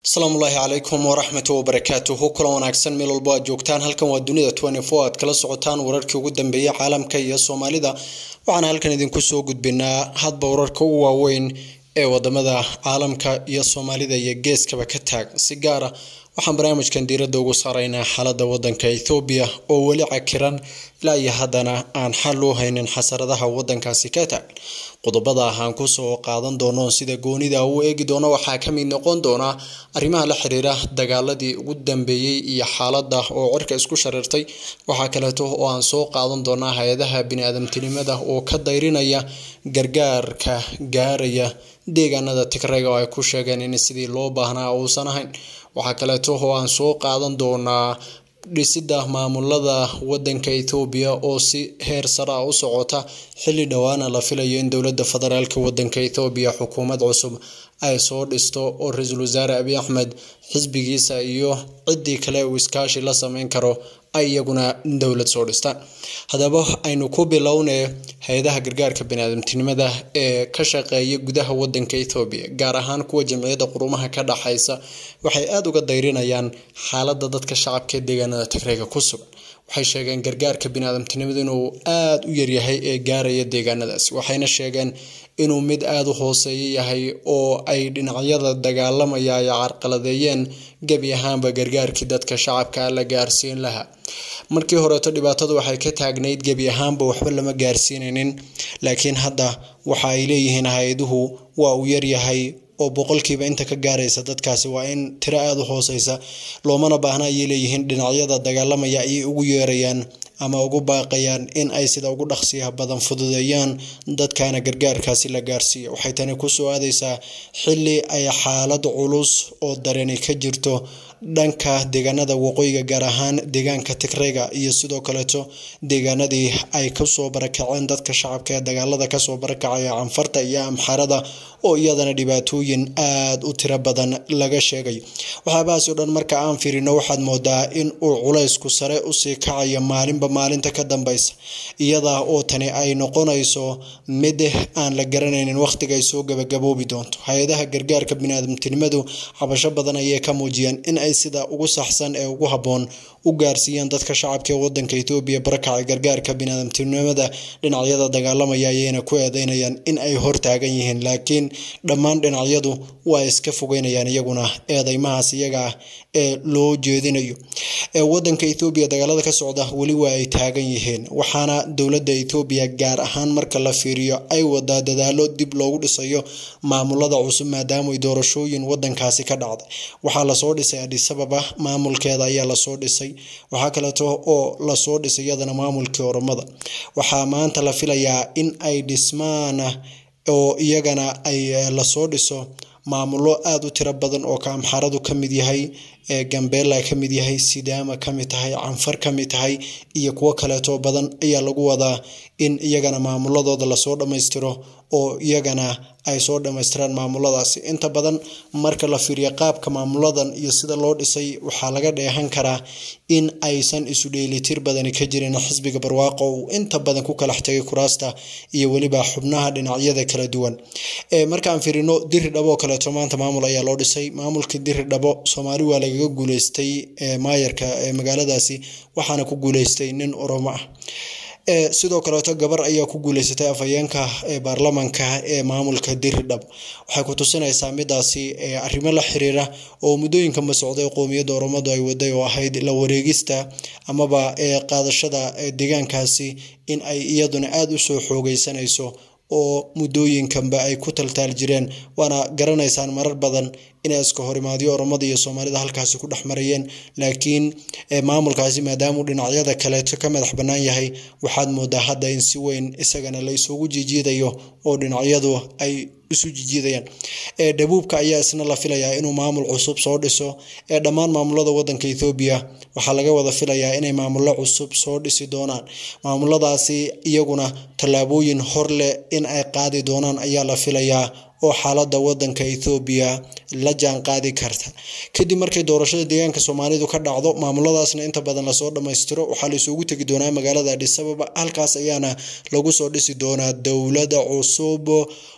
asalaamu ullaahi calaykum waraxmatu wabarakaatuhu kulan wanaagsan meel walbo aad joogtaan halkan waa dunida aad kala socotaan wararkii ugu dambeeyay caalamka iyo soomaalida waxaana halkan idinku soo gudbinaa hadba wararka u waaweyn ee wadamada caalamka iyo soomaalida iyo geeskaba ka taag si gaara waxaan barnaamijkan diiradda ugu saaraynaa xaalada wadanka ethoobiya oo weli cakiran ilaa iyo haddana aan xal u haynin xasaradaha wadankaasi ka taag qodobada aan kusoo qaadan doono sida goonida u eegi doono waxaa kamid noqon doona arrimaha la xiriira dagaaladii ugu dambeeyey iyo xaalada oo cirka isku shareertay waxaa kaleeto oo aan soo qaadan doonaa hay-adaha bini-aadamtinimada oo ka dayrinaya gargaarka gaaraya deegaanada tigrayga oo ay ku sheegeen in sidii loo baahnaa uusan ahayn waxaa kaleeto oo aan soo qaadan doonaa dhisida maamulada wadanka ethoobiya oo si heer sare ah u socota xilli dhowaana la filayo in dowlada federaalk wadanka ethoobiya xukuumad cusub ay soo dhisto oo ra-iisul wasaare abiy axmed xisbigiisa iyo ciddii kale uu iskaashi la sameyn karo ay iyaguna dowlad soo dhistaan haddaba aynu ku bilownee hay-adaha gargaarka bani-aadamtinimada ee ka shaqeeya gudaha wadanka ethoobiya gaar ahaan kuwa jamciyadda qurumaha ka dhaxaysa waxay aada uga dayrinayaan xaalada dadka shacabka ee deegaanada tigrayga ku sugan waxay sheegeen gargaarka bini-aadamtinimada inuu aada u yaryahay ee gaaraya deegaanadaasi waxayna sheegeen inuu mid aada u hooseeya yahay oo ay dhinacyada dagaalamaya ay carqaladeeyeen gebi ahaanba gargaarkii dadka shacabka la gaarsiin lahaa markii horeeto dhibaatadu waxay ka taagnayd gebi ahaanba waxba lama gaarsiinaynin laakiin hadda waxa ay leeyihiin hay-aduhu waa uu yaryahay oo boqolkiiba inta ka gaaraysa dadkaasi waa in tiro aada u hooseysa loomana baahna ayay leeyihiin dhinacyada dagaalamaya ayay ugu yeerayaan ama ugu baaqayaan in ay sida ugu dhaqsiyaha badan fududeeyaan dadkana gargaarkaasi la gaarsiiya waxay tani kusoo aadeysaa xilli ay xaalad culus oo dareeni ka jirto dhanka deegaanada waqooyiga gaar ahaan deegaanka tigrayga iyo sidoo kaleeto deegaanadii ay kasoo barakaceen dadka shacabka ee dagaalada kasoo barakacaya canfarta iyo amxarada oo iyadana dhibaatooyin aada u tiro badan laga sheegay waxyaabahaasi o dhan marka aan fiirino waxaad moodaa in uu culaysku sare usii kacayo maalinba maalinta ka dambeysa iyada oo tani ay noqonayso mid aan la garanaynin wakhtiga ay soo gabagaboobi doonto hay-adaha gargaarka bini-aadamtinimadu cabasho badan ayay ka muujiyeen in ay sida ugu saxsan ee ugu habboon u gaarsiiyaan dadka shacabka ee wadanka etoobiya barakaca gargaarka bini-aadamtinimada dhinacyada dagaalamaya ayayna ku eedeynayaan in ay hortaagan yihiin laakiin dhammaan dhinacyadu waa iska fogeynayaan iyaguna eedeymahaas iyaga ah ee loo jeedinayo wadanka ethoobiya dagaalada ka socda weli waa ay taagan yihiin waxaana dowladda ethoobiya gaar ahaan marka la fiiriyo ay wadaa dadaalo dib loogu dhisayo maamulada cusub maadaama ay doorashooyin wadankaasi ka dhacday waxaa lasoo dhisay adisababa maamulkeeda ayaa lasoo dhisay waxaa kaleeto oo lasoo dhisay iyadana maamulkii oromada waxaa maanta la filayaa in ay dhismaan oo iyagana ay lasoo dhiso maamulo aada u tiro badan oo ka amxaradu ka mid yahay ee gambeela ka mid yahay sidaama ka mid tahay canfar ka mid tahay iyo kuwo kaleeto badan ayaa lagu wadaa in iyagana maamuladooda lasoo dhammaystiro oo iyagana ay soo dhammaystiraan maamuladaasi inta badan marka la fiiriyo qaabka maamuladan iyo sida loo dhisay waxaa laga dheehan karaa in aysan isu dheelitir badani ka jirin xisbiga barwaaqo uu inta badan ku kalax tegay kuraasta iyo weliba xubnaha dhinacyada kala duwan markaan fiirino diri dhabo oo kaleeto maanta maamul ayaa loo dhisay maamulkii diri dhabo soomaali waa lagaga guuleystay maayarka magaaladaasi waxaana ku guuleystay nin oromo ah sidoo kaleeto gabar ayaa ku guuleysatay afhayeenka baarlamanka ee maamulka diridhab waxay ku tusinaysaa midaasi arrimo la xiriira oo muddooyinkanba socday qoomiyadda oromadu ay waday oo ahayd la wareegista amaba qaadashada deegaankaasi in ay iyaduna aada u soo xoogeysanayso oo muddooyinkanba ay ku taltaal jireen waana garanaysaan marar badan inay iska horimaadyo oromada iyo soomaalida halkaasi ku dhex marayeen laakiin maamulkaasi maadaamuu dhinacyada kaleeto ka madax bannaan yahay waxaad moodaa hadda in si weyn isagana la isugu jijiidayo oo dhinacyadu ay isu jijiidayaan dhabuubka ayaa isna la filayaa inuu maamul cusub soo dhiso ee dhammaan maamulada wadanka ethoobiya waxaa laga wada filayaa inay maamullo cusub soo dhisi doonaan maamuladaasi iyaguna tallaabooyin hor leh in ay qaadi doonaan ayaa la filayaa oo xaalada wadanka ethoobiya la jaan qaadi karta kadib markay doorashada deegaanka soomaalidu ka dhacdo maamuladaasna inta badan lasoo dhammaystiro waxaa la isugu tegi doonaa magaalada adhisababa halkaas ayaana lagu soo dhisi doonaa dowlada cusub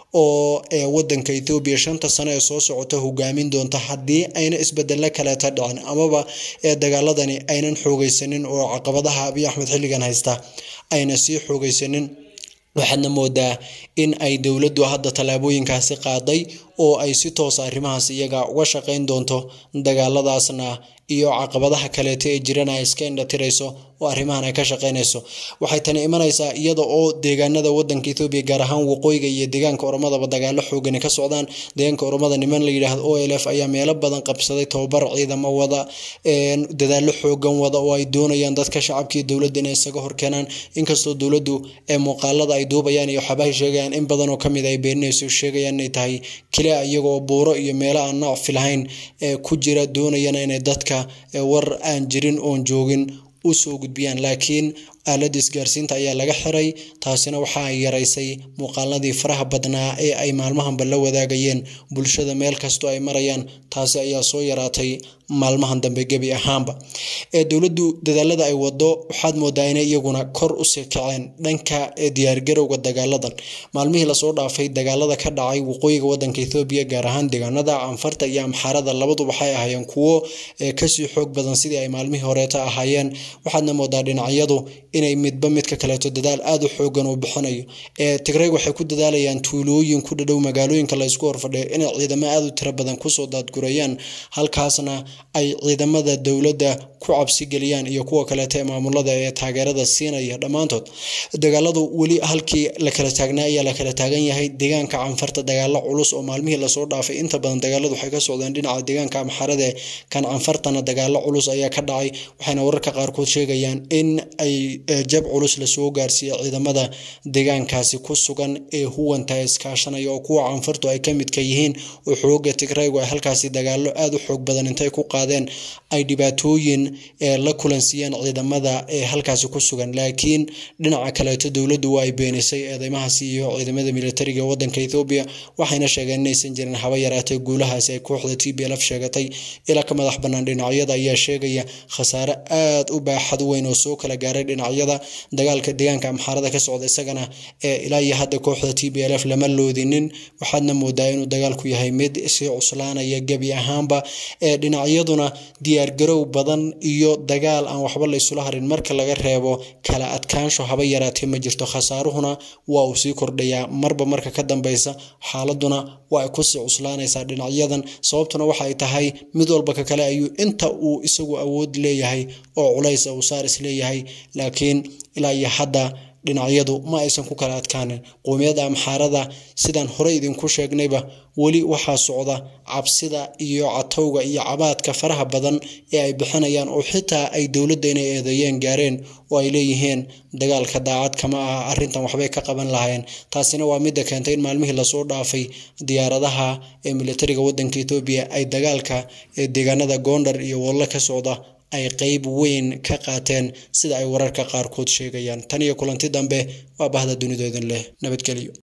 oo ee wadanka ethoobiya shanta sano ee soo socota hogaamin doonta haddii ayna isbedelo kaleeta dhicin amaba ee dagaaladani aynan xoogeysanin oo caqabadaha abiy axmed xilligan haysta ayna sii xoogeysanin waxaadna moodaa in ay dowladdu hadda tallaabooyinkaasi qaaday oo ay si toosa arrimahaas iyaga uga shaqeyn doonto dagaaladaasna iyo caqabadaha kaleeta ee jirana ay iska indhatirayso oo arrimahan ay ka shaqeynayso waxay tani imanaysaa iyada oo deegaanada wadanka ethoobiya gaar ahaan waqooyiga iyo deegaanka oromadaba dagaalo xoogani ka socdaan deegaanka oromada niman la yidhaahdo o l f ayaa meelo badan qabsaday tababar ciidamo wada dadaalo xoogan wada oo ay doonayaan dadka shacabkii dowladda inay isaga horkeenaan inkastoo dowladdu ee muuqaalada ay duubayaan iyo waxyaabahay sheegayaan in badan oo kamid ay beeninayso sheegayaan inay tahay keliya iyagoo buuro iyo meelo aan nacfi lahayn ee ku jira doonayana inay dadka war aan jirin oon joogin usoo gudbiyaan laakiin aaladda isgaarsiinta ayaa laga xiray taasina waxa ay yaraysay muuqaaladii faraha badnaa ee ay maalmahanba la wadaagayeen bulshada meel kastoo ay marayaan taasi ayaa soo yaraatay maalmahan dambe gebi ahaanba ee dowladdu dadaalada ay wado waxaad moodaa inay iyaguna kor usii kaceen dhanka diyaargarowga dagaaladan maalmihii lasoo dhaafay dagaalada ka dhacay waqooyiga wadanka ethoobiya gaar ahaan deegaanada canfarta iyo amxaarada labadu waxay ahaayeen kuwo kasii xoog badan sidii ay maalmihii horeeta ahaayeen waxaadna moodaa dhinacyadu inay midba midka kaleeto dadaal aada u xoogan uu bixinayo ee tigrayg waxay ku dadaalayaan tuulooyin ku dhadhow magaalooyinka laysku horfadhiyo inay ciidamo aada u tiro badan kusoo daadgurayaan halkaasna ay ciidamada dowladda ku cabsi geliyaan iyo kuwa kaleeto ee maamulada ee taageerada siinaya dhammaantood dagaaladu weli halkii la kala taagnaa ayaa la kala taagan yahay deegaanka canfarta dagaalo culus oo maalmihii lasoo dhaafay inta badan dagaaladu waxay ka socdeen dhinaca deegaanka amxarade kan canfartana dagaalo culus ayaa ka dhacay waxayna wararka qaarkood sheegayaan in ay jab culus lasoo gaarsiiya ciidamada deegaankaasi ku sugan ee huwanta iskaashanaya oo kuwa canfartu ay ka midka yihiin oo xooga tigraygu ay halkaasi dagaalo aada u xoog badan intay ku qaadeen ay dhibaatooyin la kulansiiyeen ciidamada ee halkaasi ku sugan laakiin dhinaca kaleeto dowladdu waa ay beenisay eedeymahaasi iyo ciidamada militariga wadanka ethoobiya waxayna sheegeen inaysan jirin haba yaraatee guulahaasi ay kooxda t b lf sheegatay ilaa ka madax bannaan dhinacyada ayaa sheegaya khasaare aada u baaxad weyn oo soo kala gaaray dhinacyada dagaalka deegaanka amxaarada ka socda isagana ee ilaa iyo hadda kooxda t b lf lama loodinin waxaadna moodaa inuu dagaalku yahay mid sii cuslaanaya gebi ahaanba ee dhinacyaduna diyaargarow badan iyo dagaal aan waxba la isula harin marka laga reebo kala adkaansho haba yaraatee ma jirto khasaaruhuna waa uu sii kordhayaa marba marka ka dambeysa xaaladuna waa ay kusii cuslaanaysaa dhinacyadan sababtuna waxa ay tahay mid walba ka kale ayuu inta uu isagu awood leeyahay oo culaysa uu saar is leeyahay laakiin ilaa iyo hadda dhinacyadu ma aysan ku kala adkaanin qowmiyadda amxaarada sidaan hore idinku sheegnayba weli waxaa socda cabsida iyo catowga iyo cabaadka faraha badan ee ay bixinayaan oo xitaa ay dowladda inay eedeeyeen gaareen oo ay leeyihiin dagaalka daacad kama aha arrintan waxbay ka qaban lahayn taasina waa midda keentay in maalmihii lasoo dhaafay diyaaradaha ee militariga wadanka etoobiya ay dagaalka ee deegaanada goondar iyo wallo ka socda ay qeyb weyn ka qaateen sida ay wararka qaarkood sheegayaan tan iyo kulanti dambe waa bahda dunidoodin leh nabadgelyo